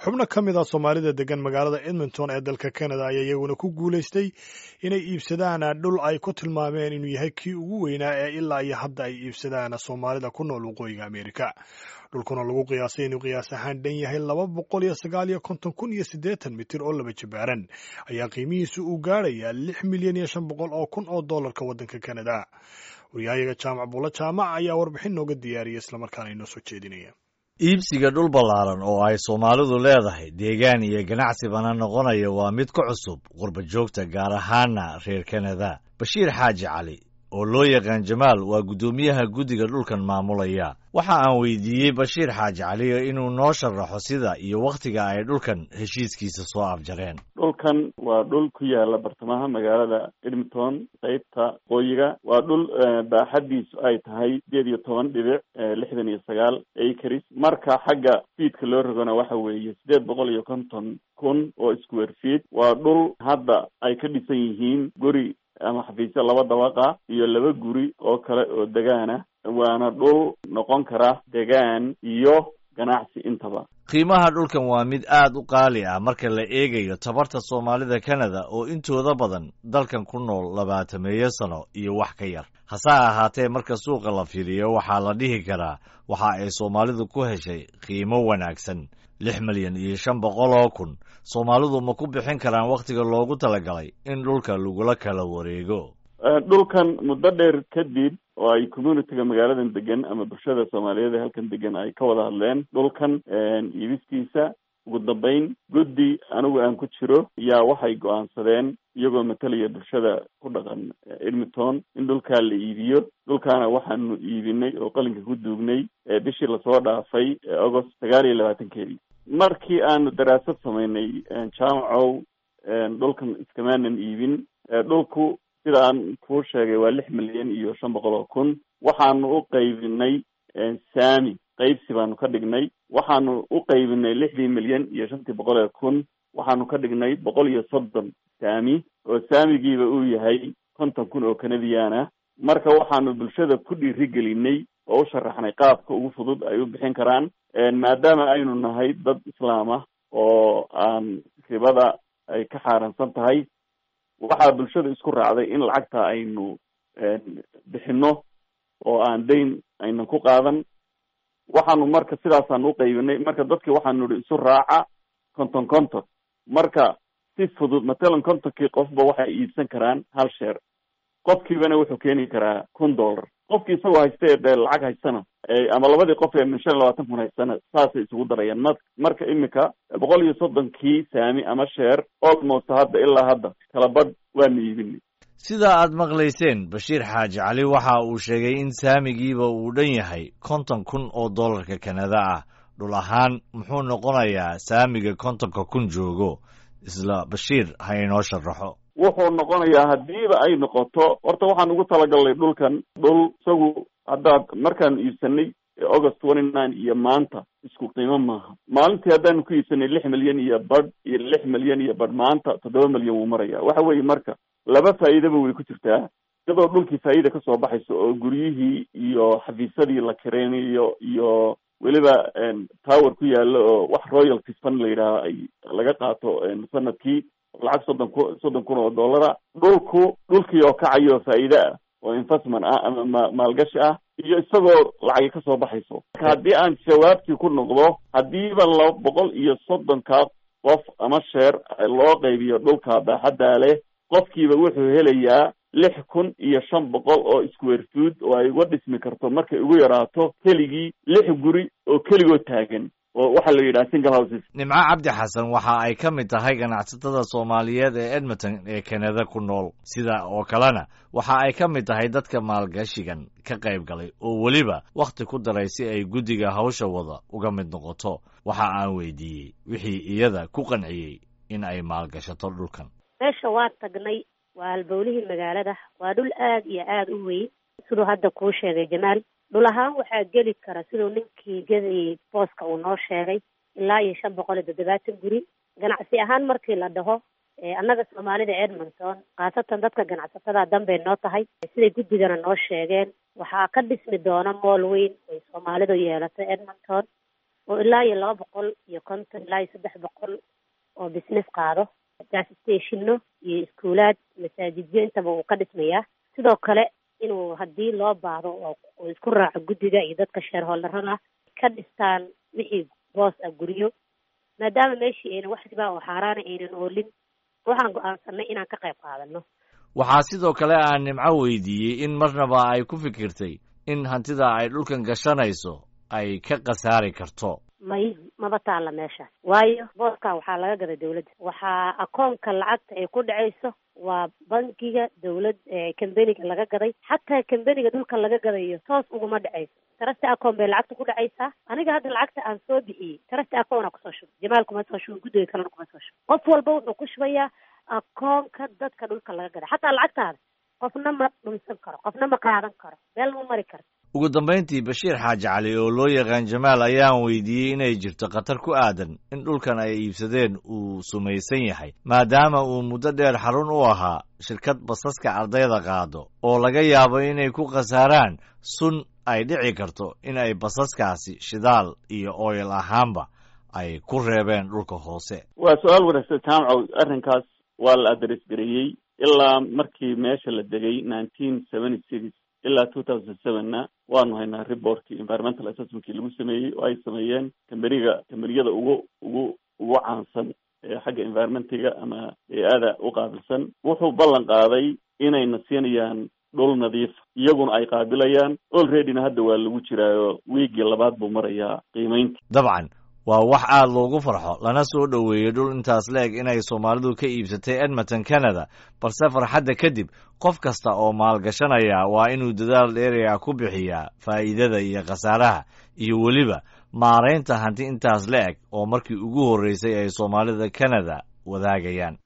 xubno ka mid a soomaalida degan magaalada edmonton ee dalka canada ayaa iyaguna ku guulaystay inay iibsadaan dhul ay ku tilmaameen inuu yahay kii ugu weynaa ee ilaa iyo hadda ay iibsadaan soomaalida ku nool waqooyiga amerika dhulkuna lagu qiyaasay inuu qiyaas ahaan dhan yahay laba boqol iyo sagaal iyo konton kun iyo siddeetan mitir oo laba jibaaran ayaa qiimihiisu uu gaadhayaa lix milyan iyo shan boqol oo kun oo dollarka waddanka canada waryahayaga jaamac buulo jaamac ayaa warbixin nooga diyaariyay islamarkaana inoo soo jeedinaya iibsiga dhul ballaaran oo ay soomaalidu leedahay deegaan iyo ganacsibana noqonaya waa mid ka cusub qurba joogta gaar ahaana reer kanada bashiir xaaji cali oo loo yaqaan jamaal waa guddoomiyaha guddiga dhulkan maamulaya waxa aan weydiiyey bashiir xaaji cali inuu noo sharaxo sida iyo wakhtiga ay dhulkan heshiiskiisa soo afjareen dhulkan waa dhul ku yaala bartamaha magaalada edmonton qeybta qoyiga waa dhul baaxadiisu ay tahay sideed iyo toban dhibic lixdan iyo sagaal acres marka xagga fiidka loo rogona waxa weeye sideed boqol iyo konton kun oo square feet waa dhul hadda ay ka dhisan yihiin guri ama xafiisyo laba dabaqa iyo laba guri oo kale oo degaana waana dhul noqon kara degaan iyo ganacsi intaba qiimaha dhulkan waa mid aad u qaali ah marka la eegayo tabarta soomaalida kanada oo intooda badan dalkan ku nool labaatameeyo sano iyo wax ka yar hase ahaatee marka suuqa la fiiriyo waxaa la dhihi karaa waxa ay soomaalidu ku heshay qiimo wanaagsan lix milyan iyo shan boqol oo kun soomaalidu ma ku bixin karaan wakhtiga loogu talagalay in dhulka lagula kala wareego dhulkan muddo dheer kadib oo ay communityga magaaladan degan ama bulshada soomaaliyeed ee halkan degan ay ka wada hadleen dhulkan iibistiisa ugu dambeyn guddi anigu aan ku jiro yaa waxay go-aansadeen iyagoo matalaya bulshada ku dhaqan edmonton in dhulkaa la iibiyo dhulkaana waxaanu iibinay oo qalinka ku duugnay bishii lasoo dhaafay agost sagaal iyo labaatankeedii markii aanu daraasad samaynay jaamacow dhulkan iskamaanan iibin dhulku sida aan kuu sheegay waa lix milyan iyo shan boqol oo kun waxaanu u qaybinay saami qaybsi baanu ka dhignay waxaanu u qaybinay lixdii milyan iyo shantii boqol ee kun waxaanu ka dhignay boqol iyo soddon saami oo saamigiiba uu yahay konton kun oo canadian ah marka waxaanu bulshada ku dhiirigelinay oo u sharaxnay qaabka ugu fudud ay u bixin karaan maadaama aynu nahay dad islaam ah oo aan ribada ay ka xaaransan tahay waxaa bulshada isku raacday in lacagta aynu bixino oo aan dayn aynan ku qaadan waxaanu marka sidaasaan u qaybinay marka dadki waxaanu ihi isu raaca konton konton marka si fudud matalan kontonkii qofba waxay iibsan karaan hal sheer qofkiibana wuxuu keeni karaa kun dollar qofkii isagoo haysta dee lacag haystana ama labadii qof ee min shan iyo labaatan kun haystana saasay isugu darayaan ma marka imika boqol iyo soddonkii saami ama sheer almost hadda ilaa hadda kala badh waanu iibinay sida aad maqlayseen bashiir xaaji cali waxa uu sheegay in saamigiiba uu dhan yahay konton kun oo dollarka kanada ah dhul ahaan muxuu noqonayaa saamiga kontonka kun joogo isla bashiir ha inoo sharaxo wuxuu noqonayaa haddiiba ay noqoto horta waxaan ugu talagalnay dhulkan dhul isagu haddaad markaan iibsanay august twenty nine iyo maanta isku qiimo maaha maalintii haddaanu ku iibsanay lix milyan iyo badh iyo lix milyan iyo badh maanta toddoba milyan wuu maraya waxa weeye marka laba faa'iidaba way ku jirtaa iyadoo dhulkii faa'iida kasoo baxayso oo guryihii iyo xafiisyadii la kireynayo iyo weliba tower ku yaalo oo wax royalty fund la yidhaaho ay laga qaato sanadkii lacag soddon ku soddon kun oo dollara dhulku dhulkii oo kacayo faa'iide ah oo investment ah ama ma maalgashi ah iyo isagoo lacagi kasoo baxayso marka haddii aan jawaabtii ku noqdo haddiiba laba boqol iyo soddonka qof ama sheer loo qaybiyo dhulka baaxaddaa leh qofkiiba wuxuu helayaa lix kun iyo shan boqol oo square food oo ay uga dhismi karto markay ugu yaraato keligii lix guri oo keligoo taagan oo waxaa la yidhaha single houses nimco cabdi xasan waxa ay ka mid tahay ganacsatada soomaaliyeed ee edmonton ee kanada ku nool sida oo kalena waxa ay ka mid tahay dadka maalgashigan ka qayb galay oo weliba wakhti ku daray si ay guddiga hawsha wada uga mid noqoto waxa aan weydiiyey wixii iyada ku qanciyey in ay maalgashato dhulkan meesha waa tagnay waa halbowlihii magaalada waa dhul aad iyo aada u weyn siduu hadda kuu sheegay jamaal dhul ahaan waxaa geli kara siduu ninkii gadayay booska uu noo sheegay ilaa iyo shan boqol iyo toddobaatan guri ganacsi ahaan markii la dhaho annaga soomaalida edmonton khaasatan dadka ganacsatada danbay noo tahay siday guddigana noo sheegeen waxaa ka dhismi doona mool weyn ay soomaalidu yeelato edmonton oo ilaa iyo laba boqol iyo konton ilaa iyo saddex boqol oo business qaado gas stationno iyo iskuulaad masaajidyo intaba uu ka dhismayaa sidoo kale inuu haddii loo baahdo oo isku raaco guddiga iyo dadka sheerholdarada ka dhistaan wixii boos ah guryo maadaama meeshii aynan wax ribaa oo xaaraana aynan oolin waxaan go-aansanay inaan ka qayb qaadano waxaa sidoo kale aan nimco weydiiyey in marnaba ay ku fikirtay in hantida ay dhulkan gashanayso ay ka khasaari karto may maba taalla meeshaas waayo booskaa waxaa laga gaday dawladda waxaa akoonka lacagta ay ku dhacayso waa bankiga dawlad kambeniga laga gaday xataa kambeniga dhulka laga gadayo toos uguma dhacayso tarasti akoon bay lacagta ku dhacaysaa aniga hadda lacagta aan soo bixiyey tarasti akoona kusoo shubay jamaal kuma soo shubay guddiga kalena kuma soo shubay qof walba wuxuu ku shubayaa akoonka dadka dhulka laga gaday xataa lacagtaada qofna ma dhumsan karo qofna ma qaadan karo meel ma mari karto ugu dambayntii bashiir xaaji cali oo loo yaqaan jamaal ayaan weydiiyey inay jirto khatar ku aadan in dhulkan ay iibsadeen uu sumaysan yahay maadaama uu muddo dheer xarun u ahaa shirkad basaska ardayda qaado oo laga yaabo inay ku khasaaraan sun ay dhici karto in ay basaskaasi shidaal iyo oyl ahaanba ay ku reebeen dhulka hoose waa su-aal wanaagsan jaamcow arrinkaas waa la adres gareeyey ilaa markii meesha la degay nineteen seventy six ilaa two thousand sevenna waanu haynaa reportkii environmental assessmentkii lagu sameeyey oo ay sameeyeen kambeniga kambeniyada ugu ugu ugu caansan ee xagga environmentiga ama bey-ada u qaabilsan wuxuu ballan qaaday inayna siinayaan dhul nadiif iyaguna ay qaabilayaan olreadyna hadda waa lagu jiraayo wiigii labaad buu marayaa qiimeynta dabcan waa wax aad loogu farxo lana soo dhoweeyey dhul intaas la-eg inay soomaalidu ka iibsatay edmonton canada balse farxadda kadib qof kasta oo maalgashanaya waa inuu dadaal dheeriga ku bixiyaa faa'iidada iyo khasaaraha iyo weliba maaraynta hanti intaas la-eg oo markii ugu horreysay ay soomaalida canada wadaagayaan